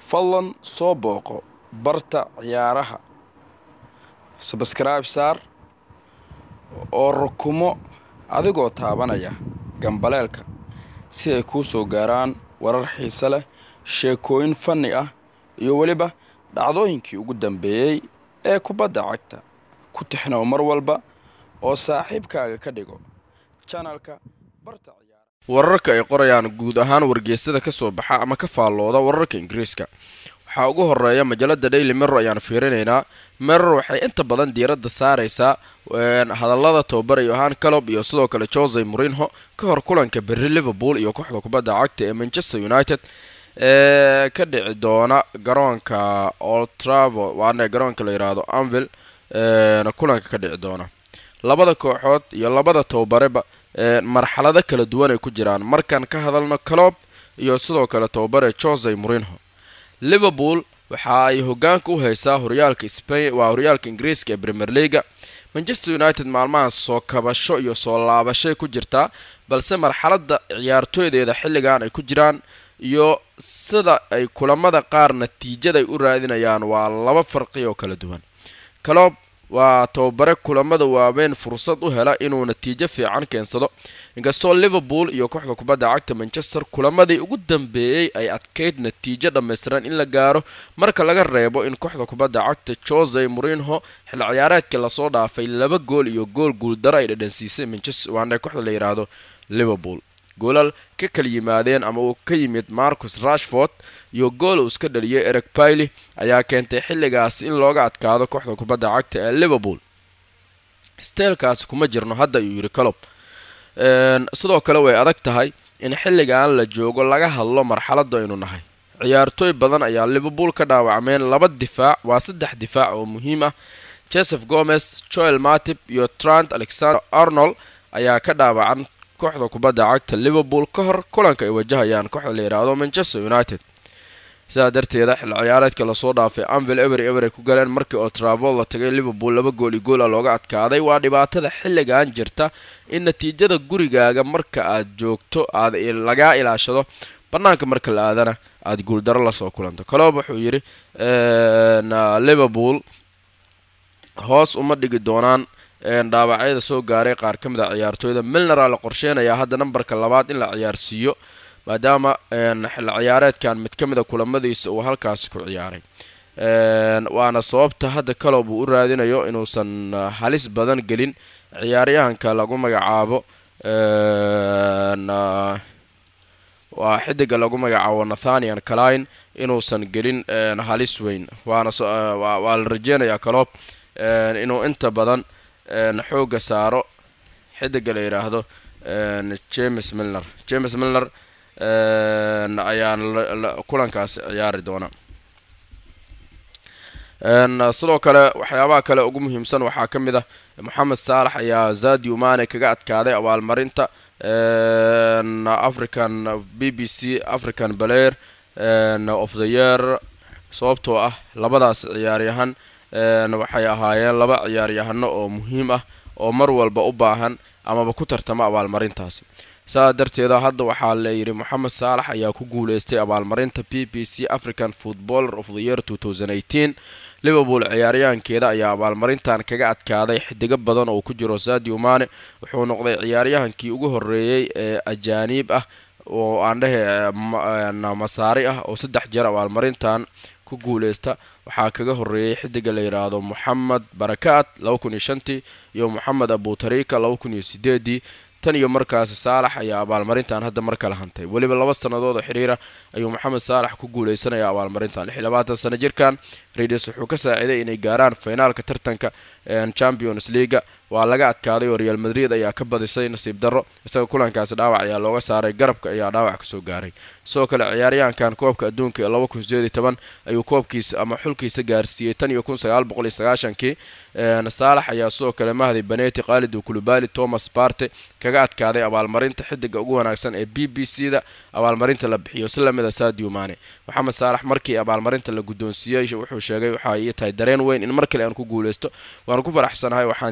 fadlan soo booqo barta ciyaaraha sabskrayb saar oo rukumo adigoo taabanaya gambaleelka si ay kuu soo gaaraan warar xiise leh sheekooyin fanni ah iyo weliba dhacdooyinkii ugu dambeeyey ee kubadda cagta ku tixnow mar walba oo saaxiibkaaga ka dhigo janalka barta ciyaaraha wararka ay qorayaan guud ahaan wargeysada ka soo baxa ama ka faallooda wararka ingiriiska waxaa ugu horeeya majalada daily mirror ayaan fiirinaynaa mirror waxay inta badan diiradda saaraysaa hadallada tababara yohan calob iyo sidoo kale jose morinho ka hor kulanka berri liverpool iyo kooxda kubadda cagta ee manchester united ee ka dhici doona garoonka old travo waana garoonka la yidhaahdo anvil kulanka ka dhici doona labada kooxood iyo labada tababareba marxalado kala duwan ay ku jiraan markaan ka hadalno calob iyo sidoo kale tababare jose morinho liverpool waxa ay hogaanka u haysaa horyaalka spain waa horyaalka ingiriiska ee premier leaga manchester united maalmahan soo kabasho iyo soo laabashay ku jirtaa balse marxaladda ciyaartooydeeda xilligan ay ku jiraan iyo sida ay kulamada qaar natiijaday u raadinayaan waa laba farqi oo kala duwan calob waa tababare kulamada waaweyn fursad u hela inuu natiijo fiican keensado inkastoo liverpool iyo kooxda kubadda cagta manchester kulamadii ugu dambeeyey ay adkayd natiijo dhammaystiran in la gaaro marka laga reebo in kooxda kubadda cagta jose morinho xil ciyaareedkii lasoo dhaafay laba gool iyo gool guuldaro ay dhadhansiisay manchester waana kooxda la yidhaahdo liverpool goolal ka kala yimaadeen ama uu ka yimid marcus rashford iyo gool uu iska dhaliyay eric bailey ayaa keentay xilligaas in looga adkaado kooxda kubadda cagta ee liverpool steelkaasi kuma jirno hadda ayuu yidhi calob sidoo kale way adag tahay in xilligan la joogo laga hadlo marxaladda aynu nahay ciyaartooy badan ayaa liverpool ka dhaawacmeen laba difaac waa saddex difaac oo muhiim ah joseph gomez joel matib iyo trant alexander arnold ayaa ka dhaawacan kooxda kubadda cagta liverpool ka hor kulanka ay wajahayaan kooxda la yidhaahdo manchester united sidaa darteeda xil ciyaareedka lasoo dhaafay anvil ebery eber ay ku galeen markii oo travol la tagay liverpool laba gool iyo goola looga adkaaday waa dhibaatada xilligan jirta in natiijada gurigaaga marka aad joogto aad lagaa ilaashado bannaanka marka la aadana aada guuldaro lasoo kulanto calob wuxuu yidhi liverpool hoos uma dhigi doonaan dhaawacyada soo gaaray qaar ka mid a ciyaartooyda milnera la qorsheynayaa hadda nambarka labaad in la ciyaarsiiyo maadaama xil ciyaareedkan mid ka mid a kulamadiisa uu halkaasi ku ciyaaray waana sababta hadda calob uu u raadinayo inuusan halis badan gelin ciyaaryahanka lagu magacaabo waa xidiga lagu magacaabo nathanian caline inuusan gelin halis weyn waana waa la rajeynayaa calob inuu inta badan xooga saaro xidiga la yidhaahdo james milner james milner ayaan kulankaasi ciyaari doona sidoo kale waxyaabaha kale ugu muhiimsan waxaa ka mid ah moxamed saalax ayaa zadio mane kaga adkaaday abaalmarinta african b b c african balayer of the year sababtoo ah labadaas ciyaaryahan waxay ahaayeen laba ciyaaryahano oo muhiim ah oo mar walba u baahan amaba ku tartama abaalmarintaasi saa darteeda hadda waxaa la yidhi moxamed saalax ayaa ku guuleystay abaalmarinta b b c african footballer of the year liverpool ciyaaryahankeeda ayaa abaalmarintan kaga adkaaday xidigo badan oo ku jiro sadio mane wuxuu noqday ciyaaryahankii ugu horeeyey ee ajaaniib ah oo aan dhehe masaari ah oo saddex jeer abaalmarintan ku guuleysta waxaa kaga horeeyey xidiga la yidhaahdo moxamed barakaat laba kun iyo shantii iyo moxamed abutarika laba kun iyo sideedii tan iyo markaasi saalax ayaa abaalmarintan hadda mar kala hantay weliba laba sannadood oo xiriira ayuu moxamed saalax ku guuleysanaya abaalmarintan lix iyo labaatan sano jirkan radius wuxuu ka saaciiday inay gaaraan finaalka tartanka champions leaga waa laga adkaaday oo real madrid ayaa ka badisay nasiib darro isaga kulankaasi dhaawac ayaa looga saaray garabka ayaa dhaawac kasoo gaaray sidoo kale ciyaaryahankan koobka adduunka ee laba kun sideed iyo toban ayuu koobkiisa ama xulkiisa gaarsiiyey tan iyo kun sagaal boqol iyo sagaashankii saalax ayaa sidoo kale mahdi baneti khaalid kulubali thomas barte kaga adkaaday abaalmarinta xidiga ugu wanaagsan ee b b c da abaalmarinta la bixiyo si lamida sadio mane moxamed saalax markii abaalmarinta la guddoonsiiyey wuxuu sheegay waxa ii tahay dareen weyn in mar kale aan ku guuleysto waan ku faraxsanahay waxaan jeclaan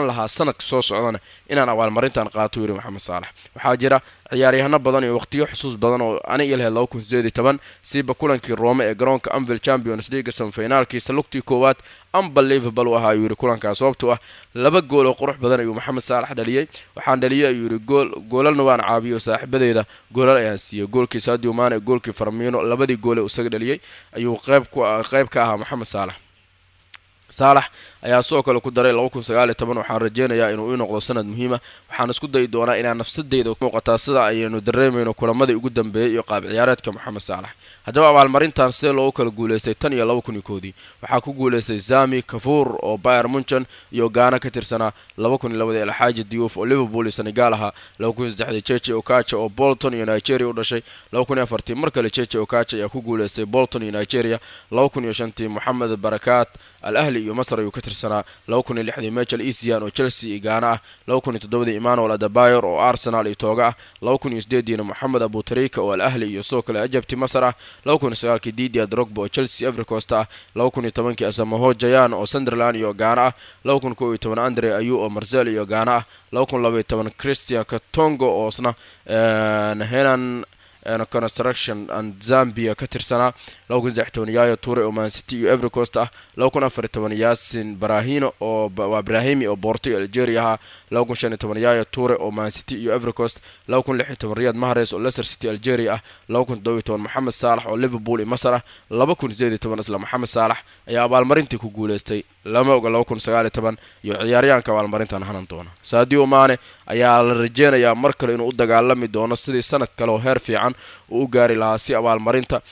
lahaa sanadka soo socdana inaan abaalmarintan qaato yiri maxamed saalax waxaa jira ciyaaryahano badan iyo waqtiyo xusuus badan oo ani iyo lahayd laba kun sideed iyo toban siiba kulankii roome ee garoonka anvil champions league semifinaalkiisa lugtii koowaad unbelievable u ahaa ayuu yidhi kulankaas sababtoo ah laba gool oo qurux badan ayuu maxamed saalax dhaliyey waxaan dhaliyey ayuu yidhi gool goolalna waan caabiyo saaxiibadeeda goolal ayaan siiyey goolkii sadio maane goolkii farmiino labadii gool ee isaga dhaliyey ayuu qayb ku qayb ka ahaa maxamed saalax saalax ayaa sidoo kale ku daray laba kun sagaal iyo toban waxaan rajeynayaa inuu ii noqdo sanad muhiima waxaan isku dayi doonaa inaan nafsadeyda muuqataa sida ayaynu dareemayno kulamadii ugu dambeeyey iyo qaab ciyaareedka maxamed saalax haddaba abaalmarintan sidee loogu kala guuleystay tan iyo laba kun iyo koodii waxaa ku guuleystay zami kafuur oo bayer munchen iyo gaana ka tirsanaa laba kun iyo labadii alxaaji diyuuf oo liverpool iyo senegaal ahaa laba kun iyo saddexdii cheche okacha oo bolton iyo nigeria u dhashay laba kun iyo afartii mar kale cheche okacha ayaa ku guuleystay bolton iyo nigeria laba kun iyo shantii moxamed barakaat al ahli iyo masr ayuu ka tirsanaa laba kun iyo lixdii michel esian oo chelsea iyo gaana ah laba kun iyo toddobadii emmanuel adabayor oo arsenal iyo tooga ah laba kun iyo sideediina moxamed abutarika oo al ahli iyo sidoo kale ajabti masar ah laba kun iyo sagaalkii didia drogba oo chelsea evercost ah laba kun iyo tobankii asamaho jayan oo sunderland iyo gaana ah laba kun kow iyo toban andre ayu oo marsel iyo gaana ah laba kun laba iyo toban christian katongo oo isna henan construction and zambia ka tirsanaa laba kun saddex toban yaayo ture oo mancity iyo evercost ah laba kun afar iyo toban yaasin barahino oo waa brahimi oo borto iyo algeria ahaa laba kun shan iyo toban yaayo ture oo mancity iyo evercost laba kun lix iyo toban riyad mahares oo leicester city algeria ah laba kun toddoba iyo toban moxamed saalax oo liverpool iyo masar ah laba kun sideed iyo toban isla moxamed saalax ayaa abaalmarintii ku guuleystay lama oga laba kun sagaal iyo toban iyo ciyaaryahanka abaalmarintan hanan doona sadio maane ayaa la rajeynayaa mar kale inuu u dagaalami doono sidii sanad kale oo heer fiican uu u gaari lahaa si abaalmarinta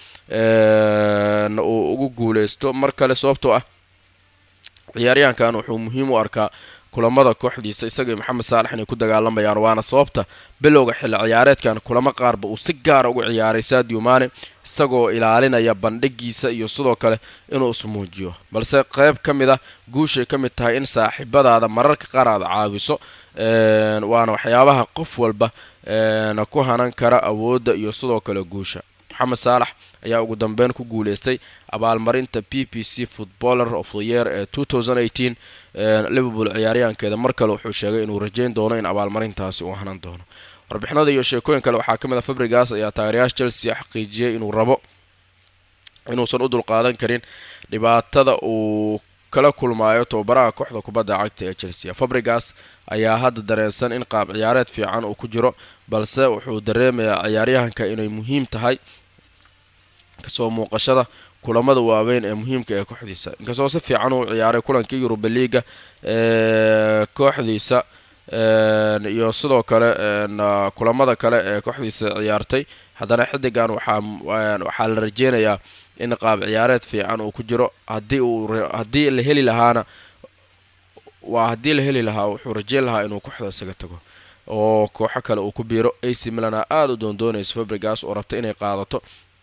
uu ugu guuleysto mar kale sababtoo ah ciyaaryahankan wuxuu muhiim u arkaa kulamada kooxdiisa isaga iyo maxamed saalax inay ku dagaalamayaan waana sababta bilowga xilli ciyaareedkan kulamo qaarba uu si gaara ugu ciyaaray sadio maane isagoo ilaalinaya bandhigiisa iyo sidoo kale inuu ismuujiyo balse qeyb ka mid ah guushay ka mid tahay in saaxiibadaada mararka qaar aad caawiso waana waxyaabaha qof walba ku hanan kara awoodda iyo sidoo kale guusha maxamed saalax ayaa ugu dambeyn ku guuleystay abaalmarinta p p c footballer of the year ee liverpool ciyaaryahankeeda mar kale wuxuu sheegay inuu rajeyn doono in abaalmarintaasi uu hanan doono warbixinada iyo sheekooyin kale waxaa ka mid a fabrigas ayaa taageerayaasha chelsea xaqiijiyey inuu rabo inuusan u dulqaadan karin dhibaatada uu kala kulmaayo tababaraha kooxda kubadda cagta ee chelsea fabrigas ayaa hadda dareensan in qaab ciyaareed fiican uu ku jiro balse wuxuu dareemayaa ciyaaryahanka inay muhiim tahay kasoo muuqashada kulamada waaweyn ee muhiimka ee kooxdiisa inkastoo si fiican uu ciyaaray kulankii yuruba liiga ee kooxdiisa iyo sidoo kale kulamada kale ee kooxdiisa ciyaartay haddana xidigan waxaa la rajeynayaa in qaab ciyaareed fiican uu ku jiro hadii uu haddii la heli lahaana waa haddii la heli lahaa wuxuu rajeyn lahaa inuu kooxda isaga tago oo kooxo kale uu ku biiro ac milana aada u doondoonaysa fabrigas oo rabta inay qaadato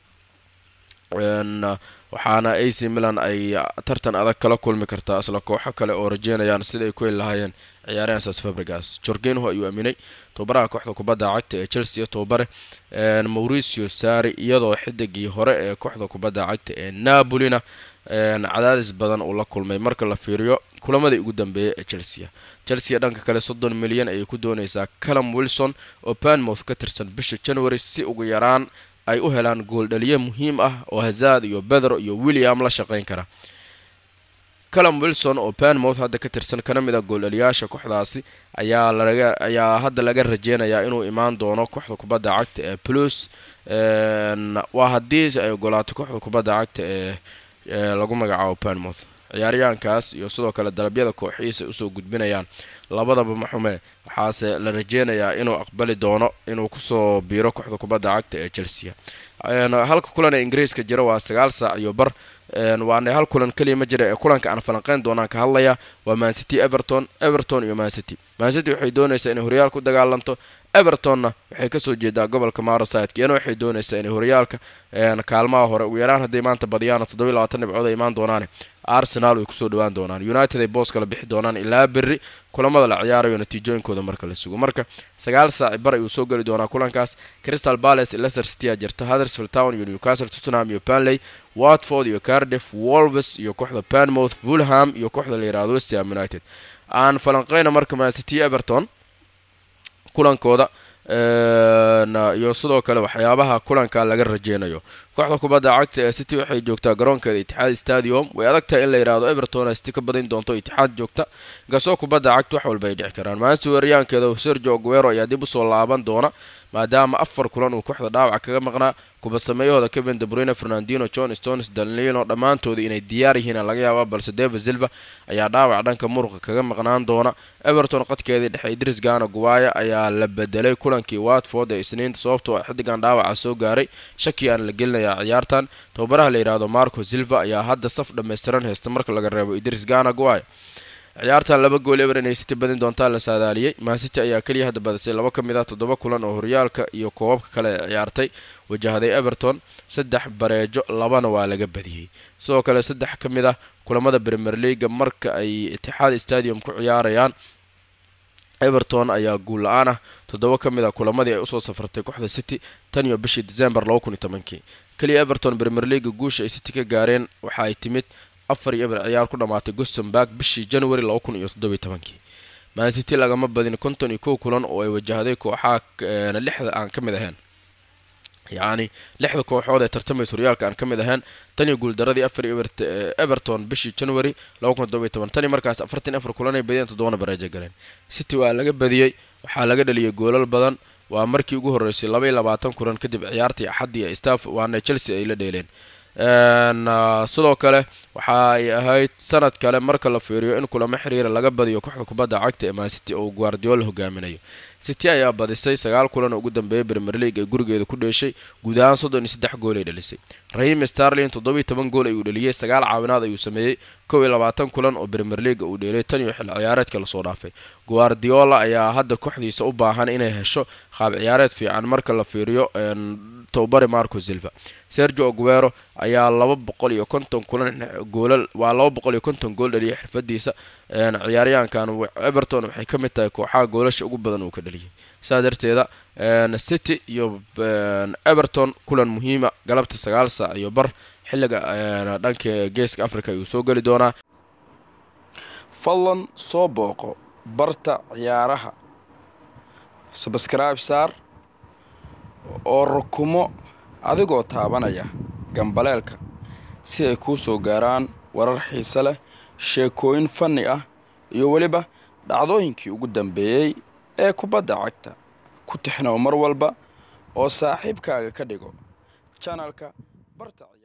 waxaana ac milan ay tartan adag kala kulmi kartaa isla kooxo kale oo rajeynayaan sida ay ku heli lahaayeen ciyaaryahansaas fabrigas jorgenho ayuu aaminay tobabaraha kooxda kubadda cagta ee chelsea tobabare mauricio sari iyadoo xidigii hore ee kooxda kubadda cagta ee napolina cadaadis badan uu la kulmay marka la fiiriyo kulamadii ugu dambeeyay ee chelsea chelsea dhanka kale soddon milyan ayay ku doonaysaa calum wilson oo banmouth ka tirsan bisha january si ugu yaraan ay u helaan gooldhaliye muhiim ah oo hazard iyo bedro iyo william la shaqayn kara calum wilson oo banmouth hadda ka tirsan kana mid a gooldhaliyaasha kooxdaasi ayaa laga ayaa hadda laga rajeynayaa inuu imaan doono kooxda kubadda cagta ee plus waa haddii ay ogolaato kooxda kubadda cagta ee lagu magacaabo banmouth ciyaaryahankaas iyo sidoo kale dalabyada kooxihiisa usoo gudbinayaan labadaba maxume waxaase la rajeynayaa inuu aqbali doono inuu kusoo biiro kooxda kubadda cagta ee chelsea halka kulan ee ingiriiska jira waa sagaal saac iyo bar waana hal kulan keliya ma jira ee kulanka aan falanqeyn doonaan ka hadlaya waa mancity everton everton iyo mancity mancity waxay doonaysaa inay horyaal ku dagaalanto evertonna waxay kasoo jeedaa gobolka marosidka iyana waxay doonaysaa inay horyaalka kaalmaha hore ugu yaraan hadday maanta badiyaana toddoba iyo labaatan dhibcood ay imaan doonaane arsenal ay kusoo dhawaan doonaan united ay boos kala bixi doonaan ilaa berri kulamada la ciyaarayo natiijooyinkooda marka la sugo marka sagaal saaci bar ayuu soo geli doonaa kulankaas crystal palace leicester city aa jirta huddersfield town iyo newcastle tottenham iyo panley watford iyo cardiff wolves iyo kooxda panmouth fulham iyo kooxda la yihahdo westham united aan falanqeyna marka mancity everton kulankooda iyo sidoo kale waxyaabaha kulanka laga rajeynayo kooxda kubadda cagta ee city waxay joogtaa garoonkeeda itixaad stadium way adag tahay in la yidhaahdo everton city ka badin doonto itixaad joogta inkastoo kubadda cagta wax walba ay dhici karaan maansi weeryaankeeda sergio aguero ayaa dib usoo laaban doona maadaama afar kulan uu kooxda dhaawac kaga maqnaa kubasameeyahooda kevin debrune fernandino john stones danlino dhammaantooda inay diyaar yihiin laga yaaba balse deva silva ayaa dhaawac dhanka muruqa kaga maqnaan doona everton qadkeedii dhexe idris gana guwaya ayaa la bedelay kulankii watford ee isniinta sababtoo xidigan dhaawaca soo gaaray shaki aan la gelinayaa ciyaartan tababaraha la yidhaahdo marco silva ayaa hadda saf dhammaystiran haysta marka laga reebo idris gana guwaya ciyaartan laba gool eber inay city badin doontaa la saadaaliyey mancity ayaa keliya hadda badisay laba ka mid ah toddoba kulan oo horyaalka iyo koobabka kale ee ciyaartay wajahday everton saddex bareejo labana waa laga badiyey sidoo kale saddex ka mid ah kulamada premier leaga marka ay itixaad stadium ku ciyaarayaan everton ayaa guul la-aan ah toddoba ka mid ah kulamadii ay usoo safartay kooxda city tan iyo bishii december laba kun iyo tobankii keliya everton premier leaga guusha ay city ka gaareen waxa ay timid afar iyo eber ciyaar ku dhammaatay gostonburg bishii january laba kun iyo toddobiy tobankii mancity lagama badin konton iyo kow kulan oo ay wajahday kooxaha lixda aan ka mid ahayn yacni lixda kooxood ee tartamaysa horyaalka aan ka mid ahayn tan iyo guuldaradii afar everton bishii january laba kun toddobiy toban tan iyo markaas afartan afar kulan ay badiyeen toddobana bareejo galeen city waa laga badiyey waxaa laga dhaliyay goolal badan waa markii ugu horreysay laba iyo labaatan kulan kadib ciyaartii axaddii ee staff waana chelsea ay la dheeleen sidoo kale waxa ay ahayd sanad kale marka la fiiriyo in kulamo xiriira laga badiyo kooxda kubadda cagta ee mancity oo guardiola hogaaminayo city ayaa badisay sagaal kulan oo ugu dambeeyay premier league ee gurigeeda ku dheeshay guud ahaan soddon iyo saddex gool ay dhalisay rahim starlin toddobiyo toban gool ayuu dhaliyey sagaal caawinaad ayuu sameeyey kow iyo labaatan kulan oo premier leaga uu dheelay tan iyo xil ciyaareedka lasoo dhaafay guardiola ayaa hadda kooxdiisa u baahan inay hesho qaab ciyaareed fiican marka la fiiriyo tobabare marco silva sergio aguero ayaa laba boqol iyo konton kulan goolal waa laba boqol iyo konton gool dhaliyay xirfadiisa ciyaaryahankan everton waxay ka mid tahay kooxaha goolasha ugu badan uu ka dhaliyay saa darteeda city iyo everton kulan muhiima galabta sagaal saac iyo bar xilliga dhanka geeska africa ayuu soo geli doonaa fadlan soo booqo barta ciyaaraha sabscribe saar oo rukumo adigoo taabanaya gambaleelka si ay kuu soo gaaraan warar xiise leh sheekooyin fanni ah iyo weliba dhacdooyinkii ugu dambeeyey ee kubadda cagta ku tixnow mar walba oo saaxiibkaaga ka dhigo janalka barta